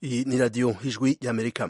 Iyi ni radiyo ijwi y'amerika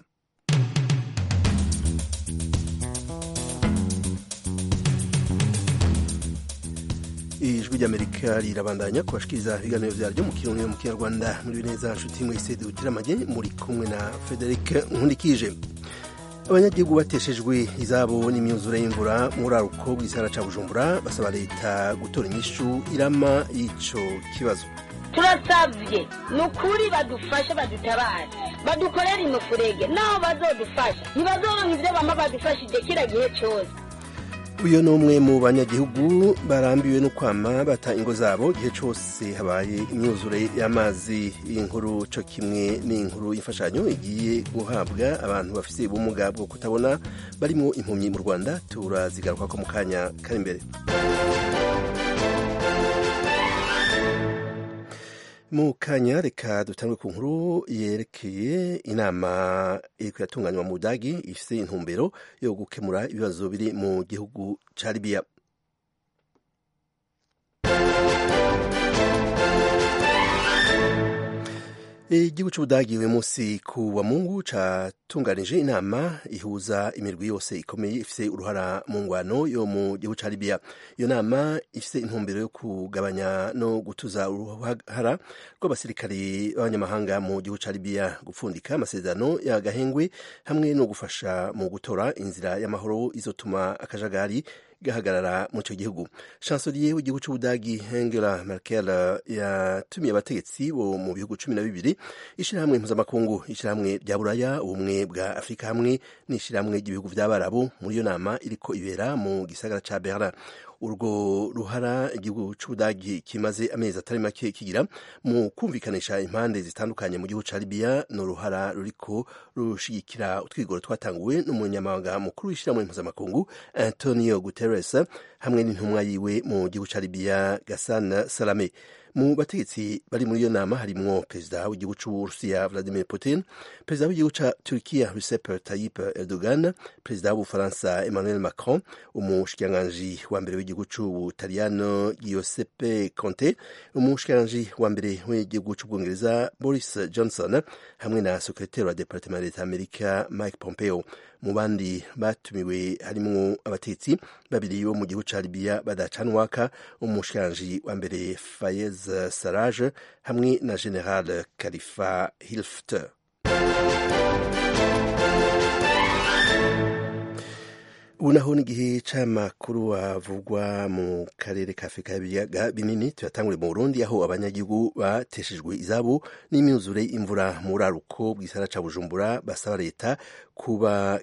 ijwi ry'amerika rirabandanya kubashikiriza ibiganiro vyaryo mu kirundi no mu kinyarwanda muri neza nshuti mwese dutiramanye muri kumwe na frederic nkundikije abanyagihugu bateshejwe izabo n'imyuzure y'imvura mu buraruko bw'isara ca bujumbura basaba leta gutora inyishu irama y'ico kibazo turasavye ni ukuri badufashe badutabare badukorere imufurege naho bazodufasha ntibazoronka ivyo bama badufashije kira gihe cose uyu ni umwe mu banyagihugu barambiwe no kwama bata ingo zabo igihe cyose habaye imyuzure y'amazi inkuru cyo kimwe n'inkuru y'imfashanyo igiye guhabwa abantu bafite ubumuga bwo kutabona barimo impumyi mu rwanda turazigaruka ko mu kanya kari imbere mu kanya reka dutangwe ku nkuru yerekeye inama iriko iratunganywa mu budagi ifise intumbero yo gukemura ibibazo biri mu gihugu ca libiya igihugu c'ubudagi uyu munsi ku wa mungu catunganije inama ihuza imirwi yose ikomeye ifise uruhara mu ngwano yo mu gihugu ca libiya iyo nama ifise intumbero yo kugabanya no gutuza uruhara rw'abasirikari b'abanyamahanga mu gihugu ca libiya gupfundika amasezerano y'agahengwe hamwe no gufasha mu gutora inzira y'amahoro izotuma akajagari gahagarara mu ico gihugu chancelier w'igihugu c'ubudagi Angela Merkel yatumiye abategetsi bo mu bihugu cumi na bibiri ishirahamwe mpuzamakungu ishirahamwe rya buraya ubumwe bwa afurika hamwe n'ishirahamwe ry'ibihugu vy'abarabu muri iyo nama iriko ibera mu gisagara ca berlin urwo ruhara igihugu c'ubudagi kimaze amezi atari make kigira mu kumvikanisha impande zitandukanye mu gihugu ca libiya ni uruhara ruriko rushigikira utwigoro twatanguwe n'umunyamabanga mukuru w'ishirahamwe mpuzamakungu antonio guterres hamwe n'intumwa yiwe mu gihugu ca libiya gasana salame mu bategetsi bari muri iyo nama harimwo perezida w'igihugu c'uburusiya vladimir putin perezida w'igihugu ca turkiya recep tayyip erdogan perezida w'ubufaransa emmanuel macron umushikiranganji wa mbere w'igihugu c'ubutaliyano giuseppe conte umushikiranganji wa mbere w'igihugu c'ubwongereza boris johnson hamwe na sekretari wa departement ya leta amerika mike pompeo mu bandi batumiwe harimwo abatetsi babiri bo mu gihugu ca libiya badacanwaka umushikiranganji wa mbere fayez saraj hamwe na general khalifa hilfter ubu naho n'igihe c'amakuru avugwa mu karere ka afurika y'ibiyaga binini tuyatangure mu burundi aho abanyagihugu bateshejwe izabo n'imyuzure imvura mu buraruko bw'isara ca bujumbura basaba leta kuba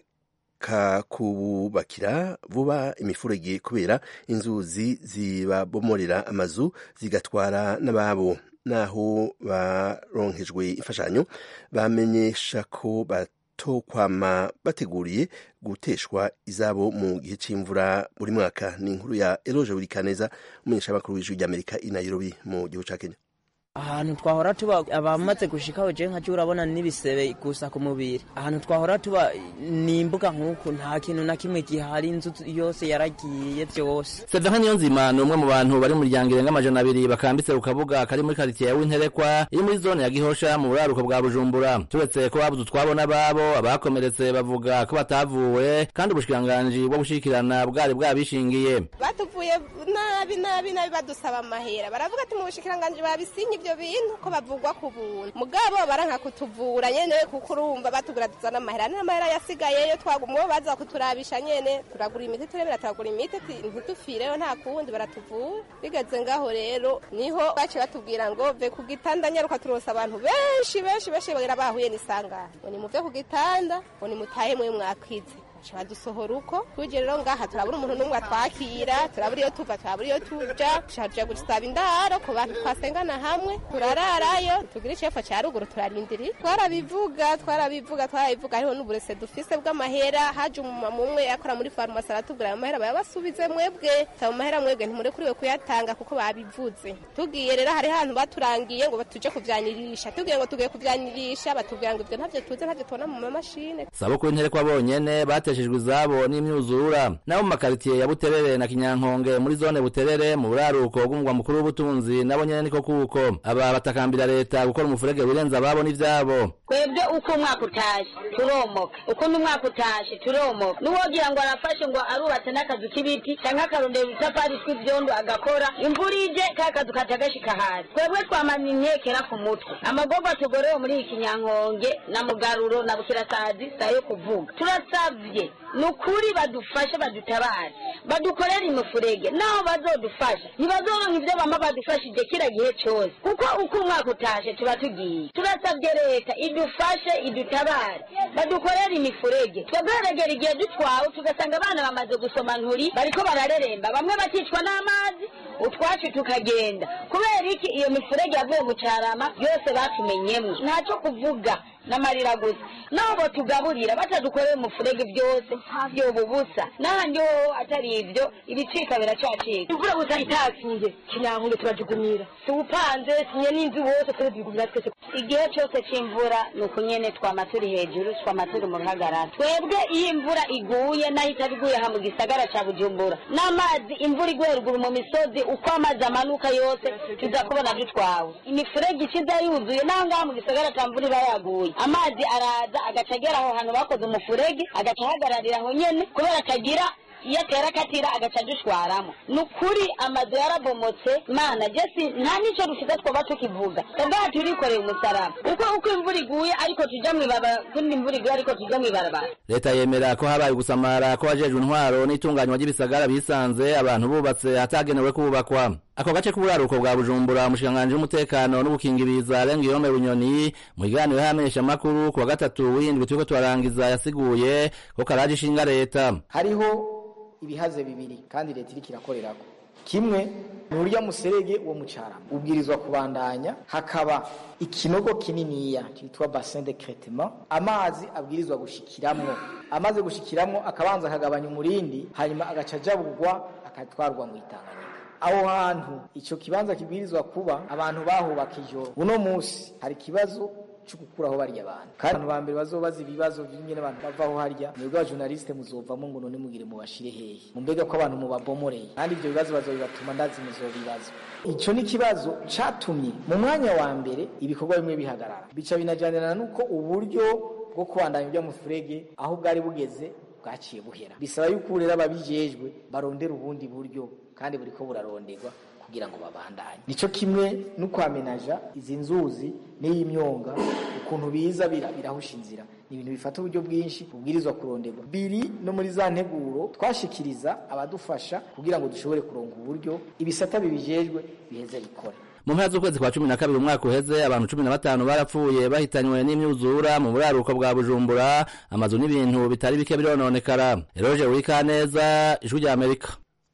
kubakira vuba imifurege kubera inzuzi zibabomorera amazu zigatwara n'ababo naho baronkejwe imfashanyo bamenyesha ko batokwama bateguriye guteshwa izabo mu gihe c'imvura buri mwaka ni inkuru ya eloge burikaneza umumenyeshamakuru w'ijwi ry'amerika i nairobi mu gihugu ca kenya ahantu twahora tuba abamaze gushikaho je nkaje urabona n'ibisebe gusa ku mubiri ahantu twahora tuba ni imbuga nk'uku nta kintu na kimwe gihari inzu yose yaragiye vyose Sevenka Niyonzima ni umwe mu bantu bari mu muryango irenga amajana abiri bakambitse ku kabuga kari muri karitiye ya Winterekwa iri muri zone ya Gihosha mu buraruko bwa Bujumbura turetse ko babuze utwabo n'ababo abakomeretse bavuga ko batavuwe kandi ubushikiranganji bwo gushikirana bwari bwabishingiye batuvuye nabi nabi nabi badusaba amahera baravuga ati mu bushikiranganji babisinye ivyo bintu ko bavugwa ku buntu mugabo baranka kutuvura nyene kuko urumva batugura tuzana amahera n'amahera yasigayeyo twagumwe baza kuturabisha nyene turagura imiti turebera turagura imiti ntitufireyo nta kuwundi baratuvura bigeze ngaho rero niho baciye batubwira ngo ve ku gitanda nyaruka turosa abantu benshi benshi benshi bagira bahuye n'isangano ngo nimuve ku gitanda ngo nimutahe mwe mwakwize badusohora uko tuje rero ngaha turabura umuntu n'umwe atwakira turabura iyo tuva turabura iyo tuja tuja gusaba indaro ku bantu twasengana hamwe turararayo tugira icefa ca ruguru turarindiri twarabivuga twarabivuga twarabivuga hariho n'uburese dufise bw'amahera haje umumama umwe yakora muri farumasi aratubwira ayo mahera bayabasubize mwebwe ayo mahera mwebwe ntimurekuriwe kuyatanga kuko babivuze tugiye rero hari hantu baturangiye ngo tuje kuvyanirisha tugiye ngo tugiye kuvyanirisha batubwira ngo ivyo ntavyo tuze ntavyo tubona mu mamashine sabo ku Winterekwa bonyene bate bateshejwe izabo n'imyuzura nabo mu makaritiye ya buterere na kinyankonge muri zone buterere mu buraruko bw'umugwa mukuru w'ubutunzi nabo nyene niko kuko aba batakambira leta gukora umufurege wirenza ababo n'ivyabo twebwe uko umwaka utashe turomoka uko n'umwaka utashe turomoka n'uwogira ngo arafashe ngo arubatse n'akazu k'ibiti canke akarondera udutafari tw'ivyondo agakora imvura ije ka kazu kaca gashika hasi twebwe twamana inkekera ku mutwe amagorwa tugorewe muri iki kinyankonge na mugaruro na bukirasazi sayo kuvuga turasavye ni ukuri badufashe badutabare badukorere imifurege naho bazodufasha ntibazoronka ivyo bama badufashije kira gihe cose kuko uko umwaka utashe tuba tugiye turasavye leta idufashe idutabare badukorere imifurege twebweregera igihe dutwawe tugasanga abana bamaze gusoma nturi bariko barareremba bamwe bakicwa n'amazi utwacu tukagenda kubera iki iyo mifurege yavuye mu carama yose batumenyemwo ntaco kuvuga n'amarira gusa naho botugaburira batadukoreye umufurege byose vyoba ubusa n'ahandi hoho atari ivyo ibicika biracacika imvura gusa itakinge kinyankunge turajugumira siwupanze sinye n'inzu wose twese tubigumira twese igihe cose c'imvura ni uku nyene twama turi hejuru twama turi mu ruhagarara twebwe iyo imvura iguye naho itaba iguye aha mu gisagara ca bujumbura n'amazi imvura iguye ruguru mu misozi uko amazi amanuka yose tuza kubona dutwawe imifurege ikiza yuzuye naho ngaha mu gisagara ca mvura iba yaguye amazi araza agaca agera aho hantu bakoze umufurege agaca ahagararira aho nyene kubera atagira iyo atera akatira agaca adushwaramo ni ukuri amazu yarabomotse mana jesi nta n'icyo dufite twoba tukivuga ubwaha turikoreye umusaraba kuko uko imvura iguye ariko tuja mw'ibarabara kundi imvura iguye ariko tuja mw'ibarabara leta yemera ko habaye gusamara ko abajejwe intwaro n'itunganywa ry'ibisagara bisanze abantu bubatse hatagenewe kubakwa ako gace k'uburaruko bwa bujumbura umushikiranganji w'umutekano n'ubukingiriza arenga ihome bunyoni mu kiganiro y'amenyeshamakuru ku wa gatatu w'indwi turiko turarangiza yasiguye ko karaje ishinga leta hariho ibihaze bibiri kandi leta iriko irakorerako kimwe ni urya muserege wo mucarama ubwirizwa kubandanya hakaba ikinogo kininiya cyitwa bassin de cretement amazi abwirizwa gushikiramwo amaze gushikiramwo akabanza akagabanya umurindi hanyuma agaca ajabugwa akatwarwa mu itanganyika aho hantu icyo kibanza kibwirizwa kuba abantu bahubaka ijoro uno munsi hari ikibazo cyo gukuraho bariya bantu kandi abantu ba mbere bazobaza ibibazo by'ingene abantu bavaho harya mwebwe abajournaliste muzovamo ngo none mugire mubashire hehe mumbega ko abantu mubabomoreye kandi ibyo bibazo bazobibatuma ndazi muzobibazo icyo ni ikibazo catumye mu mwanya wa mbere ibikorwa bimwe bihagarara bica binajanirana n'uko uburyo bwo kubandanya iby'amafurege aho bwari bugeze bwaciye buhera bisaba yuko rero ababijejwe barondera ubundi buryo kandi buriko buraronderwa kugira ngo babandanye nico kimwe no kwamenaja izi nzuzi n'iyi myonga ukuntu biza birahusha inzira ni ibintu bifata uburyo bwinshi bubwirizwa kuronderwa biri no muri za nteguro twashikiriza abadufasha kugira ngo dushobore kuronga uburyo ibisata bibijejwe biheze bikore mu mpera z'ukwezi kwa cumi na kabiri umwaka uheze abantu cumi na batanu barapfuye bahitanywe n'imyuzura mu buraruko bwa bujumbura amazu n'ibintu bitari bike birononekara eroje wikaneza ijwi rya amerika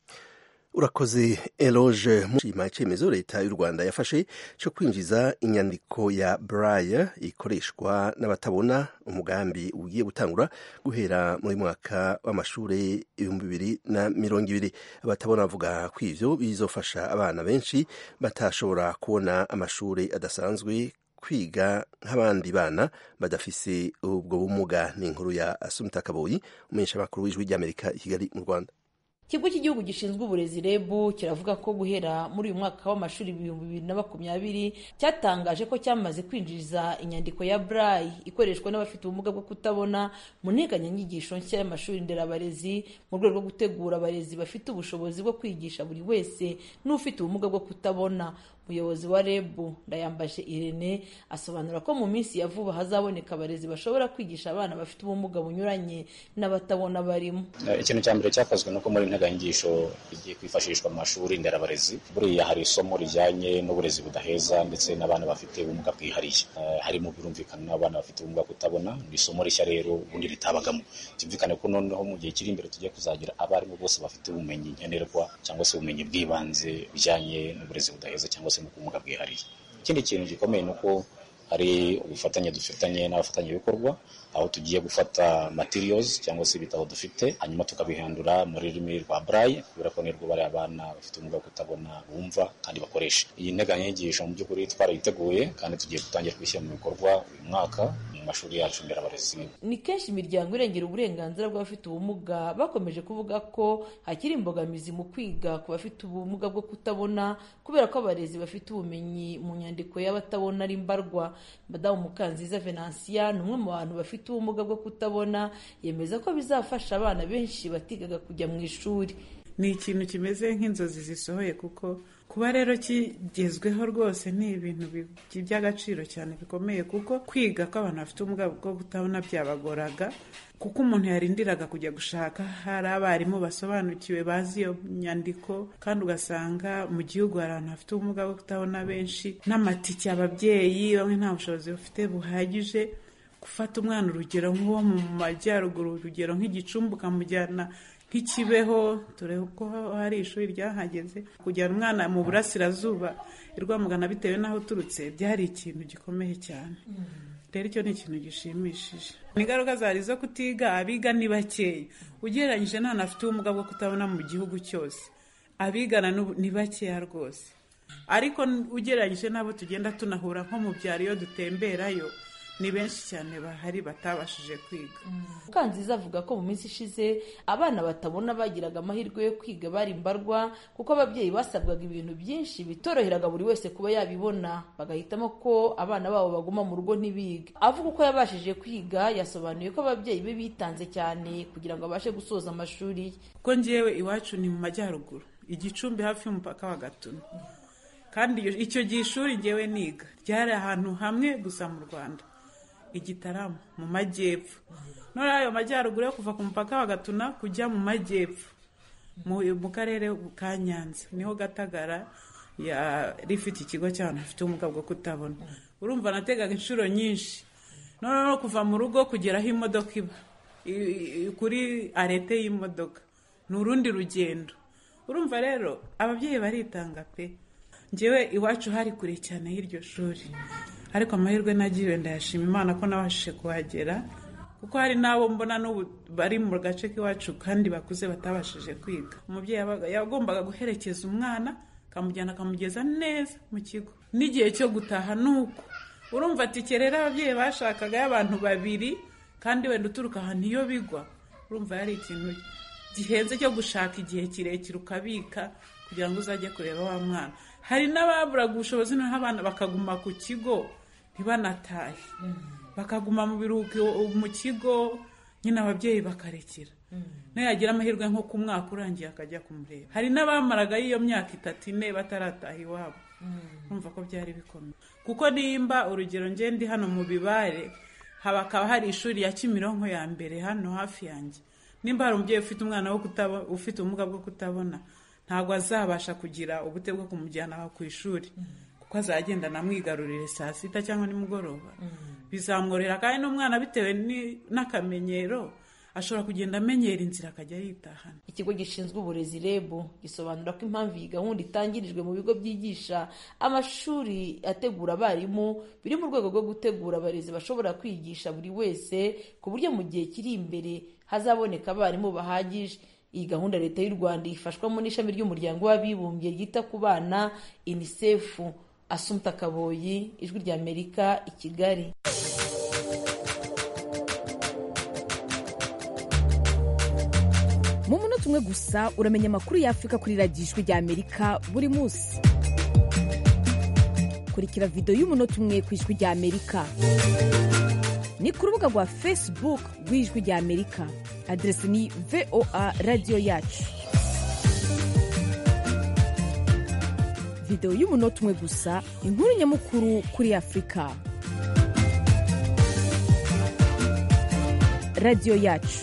urakoze eloge mushima icyemezo leta y'u rwanda yafashe cyo kwinjiza inyandiko ya braille ikoreshwa n'abatabona umugambi ugiye gutangura guhera muri mwaka w'amashuri ibihumbi bibiri na mirongo ibiri abatabona bavuga ko ivyo bizofasha abana benshi batashobora kubona amashuri adasanzwe kwiga nk'abandi bana badafise ubwo bumuga ni inkuru ya asumta kaboyi umumenyeshamakuru w'ijwi ry'amerika i kigali mu rwanda ikigo cy'igihugu gishinzwe uburezi reb kiravuga ko guhera muri uyu mwaka w'amashuri ibihumbi bibiri na makumyabiri cyatangaje ko cyamaze kwinjiza inyandiko ya braille ikoreshwa n'abafite ubumuga bwo kutabona mu nteganyanyigisho nshya y'amashuri nderabarezi mu rwego rwo gutegura abarezi bafite ubushobozi bwo kwigisha buri wese n'ufite ubumuga bwo kutabona umuyobozi wa reb ndayambaje irene asobanura ko mu minsi ya vuba hazaboneka abarezi bashobora kwigisha abana bafite ubumuga bunyuranye n'abatabona barimo ikintu cya mbere cyakozwe nuko muri integanyigisho igiye kwifashishwa mu mashuri nderabarezi buriya hari isomo rijyanye n'uburezi budaheza ndetse n'abana bafite ubumuga bwihariye harimo birumvikana n'abana bafite ubumuga kutabona ni isomo rishya rero ubundi ritabagamo byumvikane ko noneho mu gihe kiri imbere tugiye kuzagira abarimu bose bafite ubumenyi nkenerwa cyangwa se ubumenyi bw'ibanze bijyanye n'uburezi budaheza cyangwa se n'ubumuga bwihariye ikindi kintu gikomeye ni uko hari ubufatanye dufitanye n'abafatanyabikorwa aho tugiye gufata materials cyangwa se ibitabo dufite hanyuma tukabihandura muri rurimi rwa braille kubera ko nirwo bariya abana bafite ubumuga bwo kutabona bumva kandi bakoresha iyi nteganyanyigisho mu by'ukuri twarayiteguye kandi tugiye gutangira kuyishyira mu bikorwa uyu mwaka mu mashuri yacu nderabarezi ni kenshi imiryango irengera uburenganzira bw'abafite ubumuga bakomeje kuvuga ko hakiri imbogamizi mu kwiga ku bafite ubumuga bwo kutabona kubera ko abarezi bafite ubumenyi mu nyandiko y'abatabona ari mbarwa madamu mukanziza venansiya ni umwe mu bantu bafite ubumuga bwo kutabona yemeza ko bizafasha abana benshi batigaga kujya mu ishuri ni ikintu kimeze nk'inzozi zisohoye kuko kuba rero kigezweho rwose ni ibintu by'agaciro cyane bikomeye kuko kwiga ko abantu bafite ubumuga bwo kutabona byabagoraga kuko umuntu yarindiraga kujya gushaka hari abarimu basobanukiwe bazi iyo nyandiko kandi ugasanga mu gihugu hari abantu bafite ubumuga bwo kutabona benshi n'amatike ababyeyi bamwe nta bushobozi bafite buhagije gufata umwana urugero nk'uwo mu majyaruguru urugero nk'igicumbi ukamujyana nk'ikibeho dore ko hari ishuri ryahageze kujyana umwana mu burasirazuba i rwamugana bitewe n'aho uturutse byari ikintu gikomeye cyane rero icyo ni ikintu gishimishije ingaruka zari zo kutiga abiga ni bakeya ugereranyije n'abantu bafite ubumuga bwo kutabona mu gihugu cyose abigana ni bakeya rwose ariko ugereranyije n'abo tugenda tunahura nko mu byaro iyo dutemberayo ni benshi cyane bahari batabashije kwiga mukanziza avuga ko mu minsi ishize abana batabona bagiraga amahirwe yo kwiga bari mbarwa kuko ababyeyi basabwaga ibintu byinshi bitoroheraga buri wese kuba yabibona bagahitamo ko abana babo baguma mu rugo ntibige avuga uko yabashije kwiga yasobanuye ko ababyeyi be bitanze cyane kugira ngo abashe gusoza amashuri ye kuko ngewe iwacu ni mu majyaruguru igicumbi hafi y'umupaka wa gatuna kandi icyo gihe ishuri ngewe niga ryari ahantu hamwe gusa mu rwanda igitaramo mu majyepfo none ayo majyaruguru yo kuva ku mupaka wa gatuna kujya mu majyepfo mu karere ka nyanza niho gatagara yari ifite ikigo cy'abantu bafite ubumuga bwo kutabona urumva nategaga inshuro nyinshi noneho kuva mu rugo kugera aho imodoka iba kuri arete y'imodoka ni urundi rugendo urumva rero ababyeyi baritanga pe ngewe iwacu hari kure cyane y'iryo shuri ariko amahirwe nagiwe ndayashima imana ko nabashije kuhagera kuko hari n'abo mbona n'ubu bari mu gace k'iwacu kandi bakuze batabashije kwiga umubyeyi yagombaga guherekeza umwana akamujyana akamugeza neza mu kigo n'igihe cyo gutaha ni uko urumva ati rero ababyeyi bashakaga y'abantu babiri kandi wenda uturuka ahantu iyo bigwa urumva yari ikintu gihenze cyo gushaka igihe kirekire ukabika kugira ngo uzajye kureba wa mwana hari n'ababuraga ubushobozi noneho abana bakaguma ku kigo ntibanatahe bakaguma mu biruhuko mu kigo nyine ababyeyi bakarekera nayo yagira amahirwe nko ku mwaka urangiye akajya kumureba hari n'abamaraga iyo myaka itatu ine batarataha iwabo urumva ko byari bikomeye kuko nimba urugero ngende hano mu bibare hakaba hari ishuri ya kimironko ya mbere hano hafi yanjye nimba hari umubyeyi ufite umwana ufite ubumuga bwo kutabona ntabwo azabasha kugira ubute bwo kumujyana ku ishuri kuko azagenda anamwigarurire saa sita cyangwa nimugoroba bizamworera kandi n'umwana bitewe n'akamenyero ashobora kugenda amenyera inzira akajya yitahana ikigo gishinzwe uburezi reb gisobanura ko impamvu iyi gahunda itangirijwe mu bigo byigisha amashuri ategura abarimu biri mu rwego rwo gutegura abarezi bashobora kwigisha buri wese ku buryo mu gihe kiri imbere hazaboneka abarimu bahagije iyi gahunda leta y'u rwanda ifashwamo n'ishami ry'umuryango w'abibumbye ryita ku bana unicef asumta kaboyi ijwi ry'amerika i kigali mu munota umwe gusa uramenya amakuru y'afurika kuri radiyo ijwi ry'amerika buri munsi kurikira videwo y'umunota umwe ku ijwi ry'amerika ni ku rubuga rwa facebook rw'ijwi ry'amerika aderesi ni voa radiyo yacu videwo y'umunota umwe gusa inkuru nyamukuru kuri afurika radiyo yacu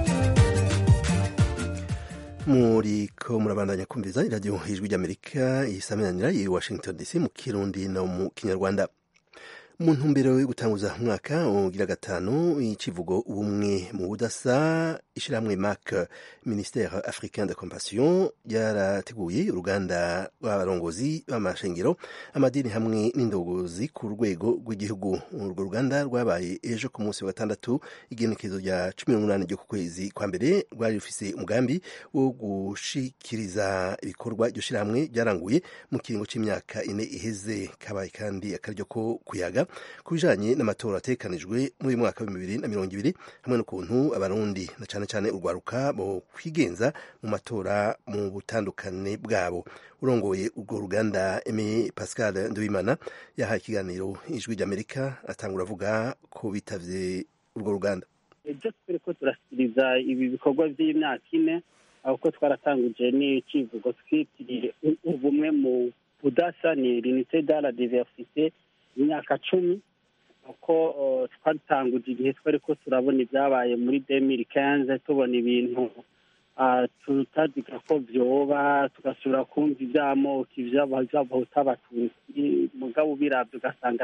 muriko murabandanya kumviza iradiyo ijwi ry'amerika isaminanira i washington dc mu kirundi no mu kinyarwanda mu ntumbero yo gutanguza umwaka ugira gatanu icivugo ubumwe mu budasa ishyirahamwe mac ministère africain de compassion ryarateguye uruganda rw'abarongozi b'amashengero amadini hamwe n'indogozi ku rwego rw'igihugu urwo ruganda rwabaye ejo ku munsi wa gatandatu igenekezo rya cumi n'umunani ryo ku kwezi kwa mbere rwari rufise umugambi wo gushikiriza ibikorwa iryo shyirahamwe ryaranguye mu kiringo cy'imyaka ine iheze kabaye kandi akaryo ko kuyaga ku bijanye n'amatora ategekanijwe muri uyu mwaka wa bibiri na mirongo ibiri hamwe n'ukuntu abarundi na cane cane urwaruka bo kwigenza mu matora mu butandukane bwabo urongoye urwo ruganda Aimé Pascal Nduwimana yahaye ikiganiro ijwi ry'Amerika atangura avuga ko bitavye urwo ruganda ibyo turiko turashyikiriza ibi bikorwa by'imyaka ine ahubwo twaratanguje n'icivugo twitiriye ubumwe mu budasa ni l'unité dans la diversité imyaka cumi uko twatanguje igihe twariko turabona ibyabaye muri demiri kenze tubona ibintu tutaziga ko vyoba tugasubira kumva ivy'amoko ivy'abahuta abatutsi mugabo ubiravye ugasanga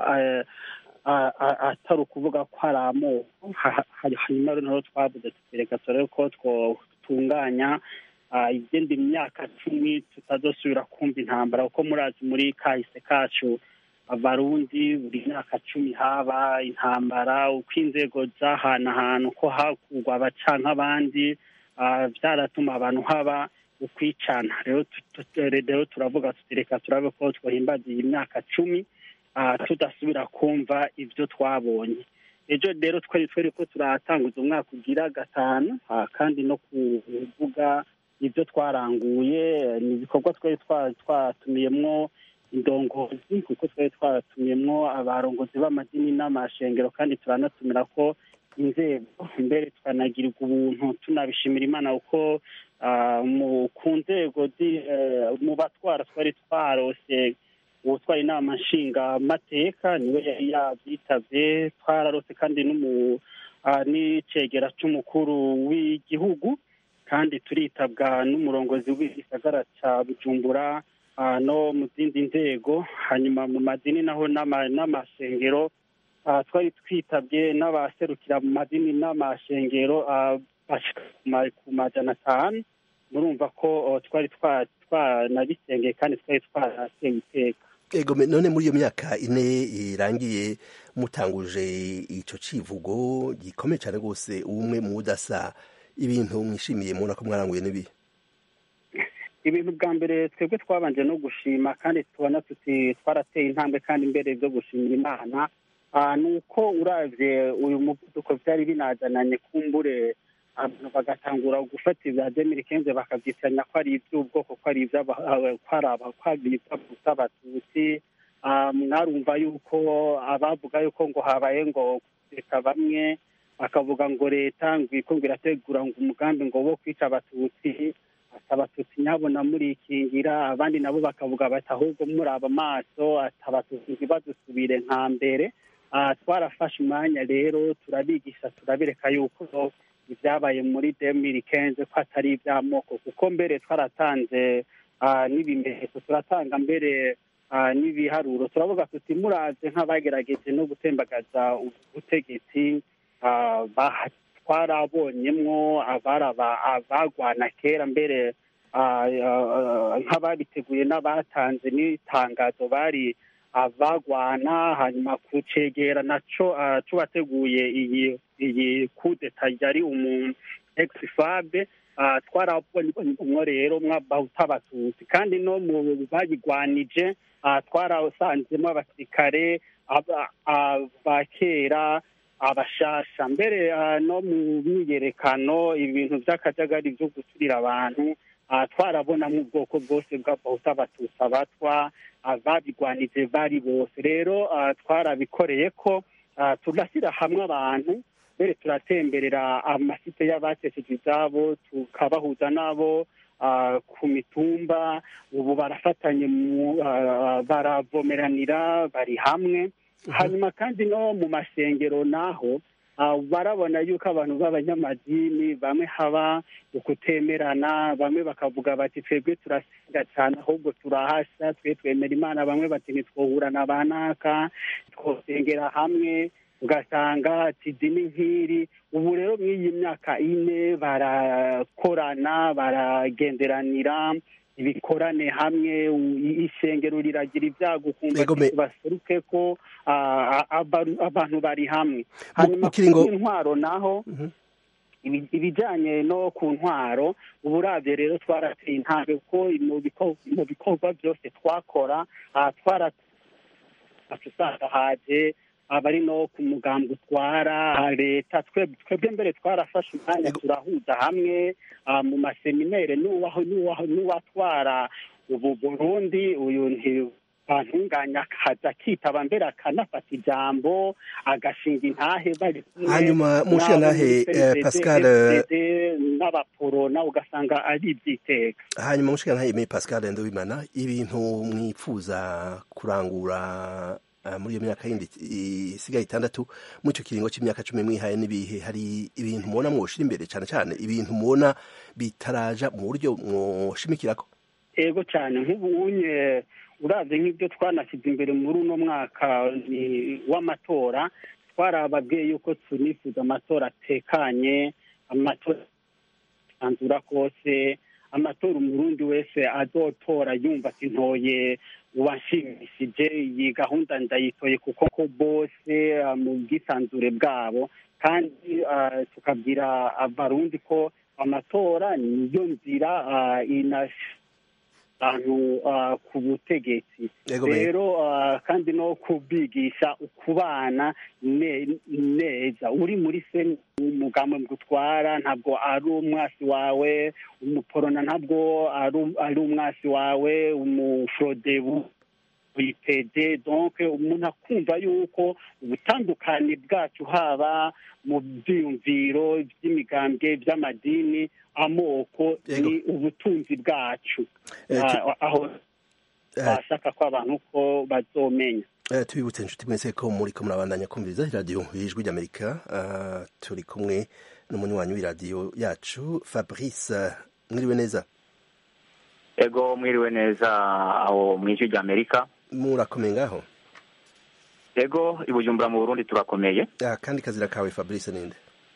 atari ukuvuga ko hari amoko hanyuma rero twavuze tutereka turebe ko twotunganya igenda imyaka cumi tutazosubira kumva intambara kuko murazi muri kahise kacu abarundi buri myaka cumi haba intambara uko inzego zahanahana uko hakurwa abaca nk'abandi byaratuma abantu haba ukwicana rero turavuga tutereka turabe ko twahimbaza iyi myaka cumi tudasubira kumva ibyo twabonye ejo rero twari twari ko turatanguza umwaka ugira gatanu kandi no kuvuga ibyo twaranguye ni ibikorwa twari twatumiyemwo indongozi kuko twari twatumiyemwo abarongozi b'amadini n'amashengero kandi turanatumira ko inzego mbere tukanagirirwa ubuntu tunabishimira imana kuko ku nzego mu batwara twari twarose uwutwara inama nshingamateka niwe yari yabyitabye twararose kandi n'icegera cy'umukuru w'igihugu kandi turitabwa n'umurongozi w'igisagara cya bujumbura no mu zindi nzego hanyuma mu madini naho n'amashengero twari twitabye n'abaserukira mu madini n'amashengero ku majana atanu murumva ko twari twanabisengeye kandi twari twarateye iteka ego none muri iyo myaka ine irangiye mutanguje ico civugo gikomeye cyane rwose ubumwe mu budasa ibintu mwishimiye mubona ko mwaranguye n'ibi ibintu bwa mbere twebwe twabanje no gushima kandi tubona tuti twarateye intambwe kandi imbere byo gushimira imana ni uko uravye uyu muvuduko vyari binazananye kumbure abantu bagatangura gufata ibya demiri kenze bakavyitiranya ko ari ivy'ubwoko ko ari ivy'abatutsi mwarumva yuko abavuga yuko ngo habaye ngo reka bamwe bakavuga ngo leta ngo iko ngo irategura ngo umugambi ngo wo kwica abatutsi abatutsi nyabona murikingira abandi nabo bakavuga bati ahubwo muraba amaso abatutsi ntibadusubire nka mbere twarafashe umwanya rero turabigisha turabireka yuko ibyabaye muri demiri kenze ko atari iby'amoko kuko mbere twaratanze n'ibimenyetso turatanga mbere n'ibiharuro turavuga tuti muraze nk'abagerageje no gutembagaza ubutegetsi twarabonyemwo abagwana kera mbere nk'ababiteguye n'abatanze n'itangazo bari abagwana hanyuma kucegera naco tubateguye iyi iyi kudeta yari umu exifabe twarabonye rero mwabahuta abatutsi kandi no mu bayigwanije twarasanzemo abasirikare ba kera abashasha mbere no mu myiyerekano ibintu by'akajagari byo guturira abantu twarabonamo ubwoko bwose bw'abahuta abatutsi abatwa babigwanije bari bose rero twarabikoreye ko tugashyira hamwe abantu mbere turatemberera amasite y'abakesheje ibyabo tukabahuza nabo ku mitumba ubu barafatanye baravomeranira bari hamwe hanyuma kandi no mu masengero naho barabona yuko abantu b'abanyamadini bamwe haba ukutemerana bamwe bakavuga bati twebwe turasenga cyane ahubwo turahasha twe twemera imana bamwe bati ntitwohurana ba naka twosengera hamwe ugasanga ati dini nk'iri ubu rero mw'iyi myaka ine barakorana baragenderanira ibikorane hamwe ishengero riragira ibyago ukumva baseruke ko abantu bari hamwe hanyuma ku intwaro naho ibijyanye no ku ntwaro ubu urabye rero twarateye intambwe kuko mu bikorwa byose twakora usanga haje abari no ku mugambi utwara leta twebwe mbere twarafashe umwanya turahuza hamwe mu maseminere n'uwatwara ubu burundi uyu ntibantunganya akaza akitaba mbere akanafata ijambo agashinga intahe bari hanyuma mushiya ntahe pascal n'abaporo nawe ugasanga ari ibyiteka hanyuma mushiya ntahe me pascal ndabimana ibintu mwipfuza kurangura muri iyo myaka yindi isigaye itandatu muri icyo kiringo cy'imyaka cumi mwihaye n'ibihe hari ibintu mubona mwoshira imbere cyane cyane ibintu mubona bitaraja mu buryo mwoshimikirako ego cyane nk'ubunye urabye nk'ibyo twanashyize imbere muri uno mwaka w'amatora twarababwiye yuko tunifuza amatora atekanye amatora anzura kose amatora umurundi wese azotora yumva ati ntoye uwashimishije iyi gahunda ndayitoye kuko ko bose mu bwisanzure bwabo kandi tukabwira abarundi ko amatora niyo nzira abantu ku butegetsi rero kandi no kubigisha ukubana neza uri muri se umugambi gutwara ntabwo ari umwasi wawe umuporona ntabwo ari umwasi wawe umuforodebu witede donke umuntu akumva yuko ubutandukane bwacu haba mu byiyumviro by'imigambwe by'amadini amoko ni ubutunzi bwacu aho bashaka ko abantu ko bazomenya tubibutse inshuti mwese ko muri ko murabandanya kumviriza iradiyo y'ijwi ry'amerika turi kumwe n'umunywanyi w'iradiyo yacu fabrice mwiriwe neza ego mwiriwe neza aho mu ijwi ry'amerika murakomeye ngaho ego i bujumbura mu burundi turakomeye kandi kazira kawe fabrice ninde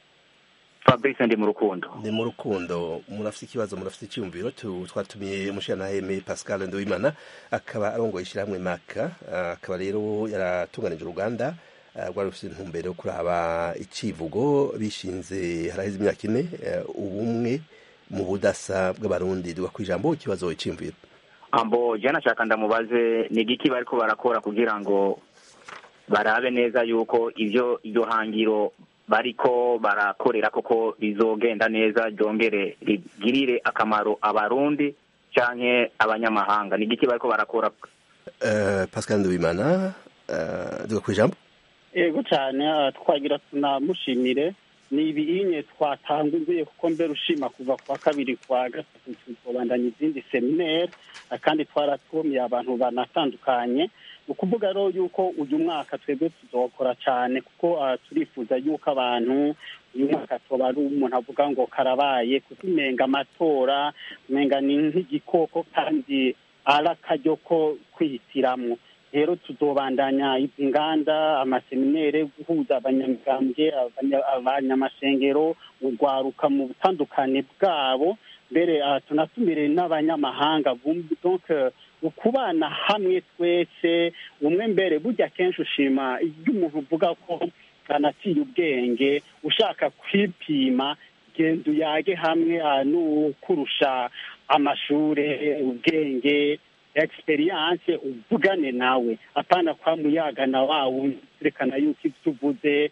fabrice ndi mu rukundo ndi mu rukundo murafite ikibazo murafite icyumviro twatumiye umushiranaheme pascal nduwimana akaba arongoye ishyirahamwe maka akaba rero yaratunganije uruganda rwari rufite intumbero yo kuraba icivugo bishinze haraheze imyaka ine ubumwe mu budasa bw'abarundi duga ku ijambo ikibazo cy'imviro ambo jana nashaka ndamubaze ni igiki bariko barakora kugira ngo barabe neza yuko ivyo iryo hangiro bariko barakorera koko rizogenda neza ryongere rigirire akamaro abarundi canke abanyamahanga ni igiki bariko barakora uh, pascal ndubimana uh, duga ku ijambo yego cyane twagira tunamushimire ni ibinye twatanguye kuko mbere ushima kuva kwa kabiri kwa gatatu tuzobandanya izindi seminere kandi twaratumiye abantu banatandukanye ni ukuvuga rero yuko uyu mwaka twebwe tuzokora cyane kuko turifuza yuko abantu uyu mwaka tuba ari umuntu avuga ngo karabaye kuko umenga amatora umenga ni nk'igikoko kandi ari akaryo ko kwihitiramo rero tuzobandanya izi nganda amaseminere guhuza abanyamigambwe abanyamashengero urwaruka mu butandukane bwabo mbere tunatumire n'abanyamahanga donc ukubana hamwe twese umwe mbere burya kenshi ushima iyo umuntu uvuga ko anaciye ubwenge ushaka kwipima genda uyage hamwe n'ukurusha amashure ubwenge experience uvugane nawe apana kwa muyaga na wawe turekana yuko ibyo uvuze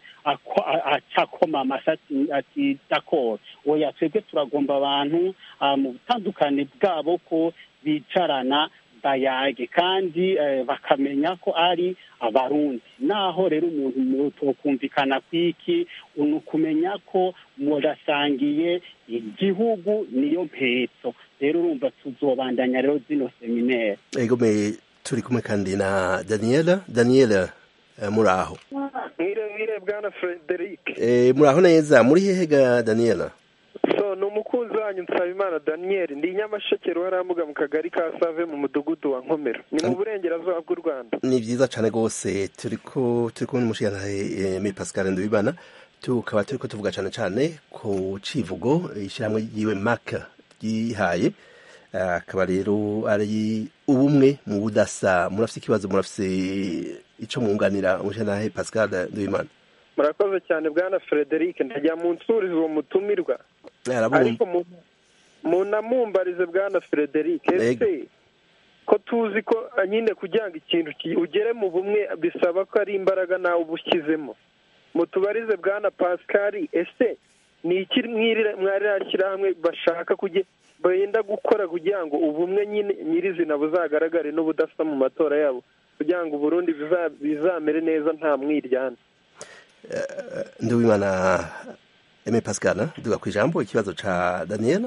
acakoma amashati ati dakoro oya twebwe turagomba abantu mu butandukane bwabo ko bicarana bayage kandi bakamenya ko ari abarundi naho rero umuntu tokumvikana kwiki ni ukumenya ko murasangiye igihugu niyo mpetso rero urumva tuzobandanya rero zino seminere egome turi kumwe kandi na daniela daniela muri aho mwire bwana frederic muri aho neza muri hehe ga daniela so ni umukunzi wanyu nsabimana daniel ndi nyamasheke ruharambuga mu kagari ka save mu mudugudu wa nkomero ni mu burengerazuba bw'u rwanda ni byiza cyane rwose turi ko turi kumwe n'umushyiranahe mi pascal ndubibana tukaba turi ko tuvuga cyane cyane ku civugo ishyirahamwe yiwe maka ryihaye akaba rero ari ubumwe mu budasa murafite ikibazo murafite icyo mwunganira umushyiranahe pascal ndubimana murakoze cyane bwana frederic ndajya mu nsurizo uwo mutumirwa ariko munamumbarize bwana frederic ese ko tuzi ko ah, nyine kugira ngo ikintu ki- ugere mu bumwe bisaba ko ari imbaraga nawe uba ushyizemo mutubarize bwana pascal ese ni iki mwirira- mwarira shyirahamwe bashaka kujya benda gukora kugira ngo ubumwe nyine nyirizina buzagaragare n'ubudasa mu matora yabo kugira ngo uburundi biza- bizamere neza nta mwiryane nduwimana eme pascal duga ku ijambo ikibazo ca daniela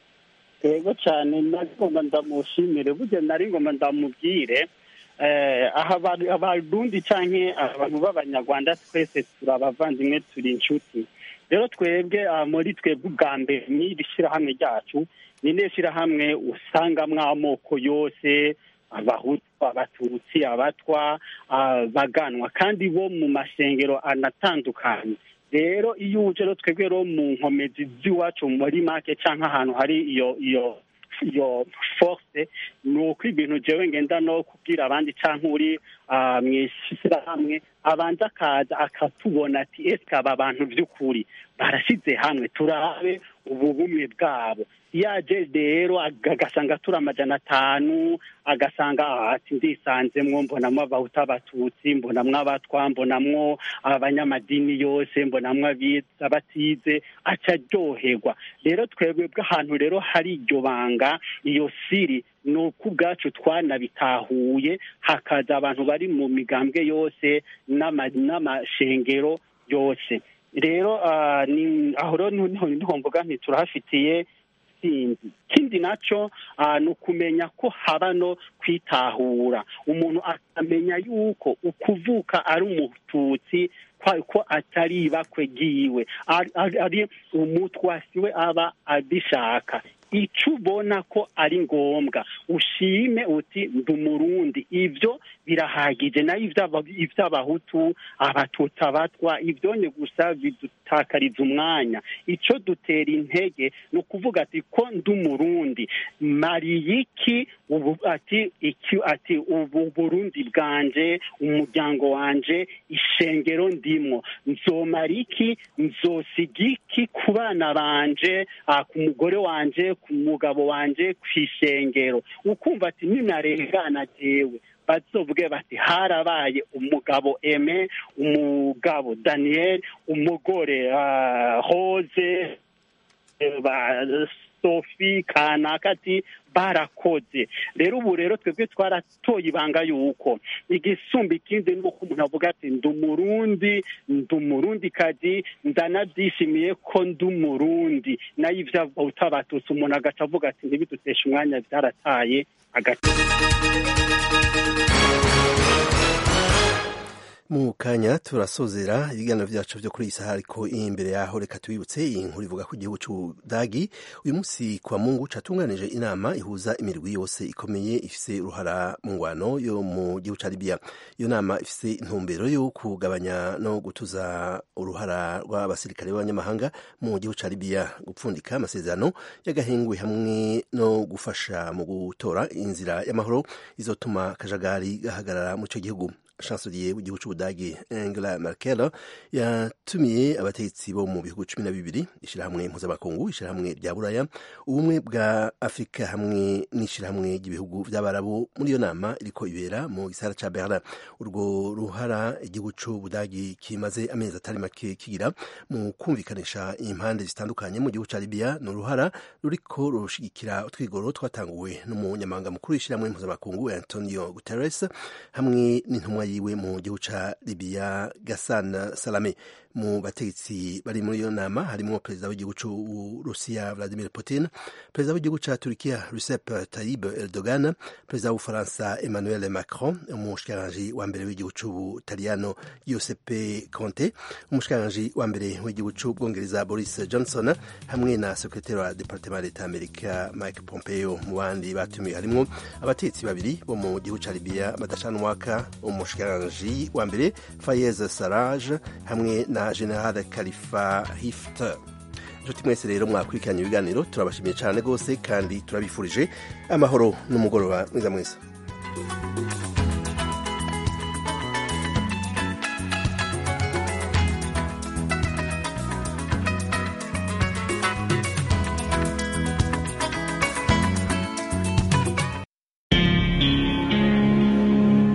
yego cyane nari ngomba ndamushimire burya nari ngomba ndamubwire eh, aha abantu- abarundi canke abantu b'abanyarwanda twese turi abavandimwe turi inshuti rero twebwe ah, muri twebwe ubwa mbere n'iri shyirahamwe ryacu ni ne shyirahamwe usangamwo amoko yose abahutu abatutsi abatwa abaganwa kandi bo mu masengero anatandukanye rero iyo uje rero twebwe rero mu nkomezi z'iwacu muri make cyangwa ahantu hari iyo iyo iyo force ni uko ibintu jewe ngenda no kubwira abandi cyangwa uri ah, mu ishyirahamwe abanza akaza akatubona ati ese aba bantu by'ukuri barashyize hamwe turabe ubu bumwe bwabo iyo aje rero aga- agasanga turi amajana atanu agasanga ah, ati ndisanzemwo mbonamwo abahutu abatutsi mbonamwo abatwa mbonamwo abanyamadini yose mbonamwo abize abatize aca aryoherwa rero twebwe bw'ahantu rero hari iryo banga iyo siri ni uko ubwacu twanabitahuye hakaza abantu bari mu migambwe yose n'ama- n'amashengero yose rero ah, ni- aho rero niho niho mvuga nti turahafitiye intsinzi ikindi nacyo ah, ni ukumenya ko haba no kwitahura umuntu akamenya yuko ukuvuka ari umututsi kwa- ko atari ibakwe ryiwe ari- ari ari umutwasi we aba abishaka icyo ubona ko ari ngombwa ushime uti ndi umurundi ibyo birahagije nayo iby'aba- iby'abahutu abatutsi abatwa ibyonye gusa bidutakariza umwanya icyo dutera intege ni ukuvuga ati ko ndi umurundi mariye iki ubu ati iki ati ubu burundi bwanje umuryango wanje ishengero ndimwo nzomara iki nzosiga iki ku bana banje ah, ku mugore wanje ku mugabo wanje ku ishengero ukumva ati ninarengana jewe bazovuge bati harabaye umugabo eme umugabo daniel umugore ah, rose eh, ba sofi kanaka ati barakoze rero ubu rero twebwe twaratoye ibanga yuko igisumba ikindi ni uko umuntu avuga ati ndi umurundi ndi umurundi kazi ndanabyishimiye ko ndi umurundi nayo ibyo utabatutse umuntu agaca avuga ati ntibiduteshe umwanya byarataye agace mu kanya turasozera ibiganiro byacu byo kuri iyi saha ariko imbere yaho reka tubibutse iyi nkuru ivuga ko igihugu cy'ubudagi uyu munsi kwa mungu catunganije inama ihuza imirwi yose ikomeye ifise uruhara mu ngwano yo mu gihugu ca libiya iyo nama ifise intumbero yo kugabanya no gutuza uruhara rw'abasirikare b'abanyamahanga mu gihugu ca libiya gupfundika amasezerano y'agahengwe hamwe no gufasha mu gutora inzira y'amahoro izotuma akajagari gahagarara mu ico gihugu chancelier w'igihugu c'ubudagi angela merkel yatumiye abategetsi bo mu bihugu cumi na bibiri ishirahamwe mpuzamakungu ishirahamwe rya buraya ubumwe bwa afurika hamwe n'ishirahamwe ry'ibihugu vy'abarabu muri iyo nama iriko ibera mu gisagara ca berlin urwo ruhara igihugu c'ubudagi kimaze amezi atari make kigira mu kumvikanisha impande zitandukanye mu gihugu ca libya ni uruhara ruriko rushigikira utwigoro twatanguwe n'umunyamabanga mukuru w'ishirahamwe mpuzamakungu antonio guterres hamwe n'intumwa yiwe mu gihugu ca Libya Gassan Salame mu bategetsi bari muri iyo nama harimo perezida w'igihugu c'Uburusiya Vladimir Putin perezida w'igihugu ca Turkiya Recep Tayyip Erdogan perezida w'Ubufaransa Emmanuel Macron umushikiranganji wa mbere w'igihugu c'Ubutaliyano Giuseppe Conte umushikiranganji wa mbere w'igihugu c'Ubwongereza Boris Johnson hamwe na sekretari wa departement d'Etat Amerika Mike Pompeo mu bandi batumiwe harimo abategetsi babiri bo mu gihugu ca Libya badacana umwaka umushikiranganji wa mbere Fayez Sarraj hamwe na General Khalifa Hifter inshuti mwese rero mwakurikiranye ibiganiro turabashimiye cyane rwose kandi turabifurije amahoro n'umugoroba mwiza mwese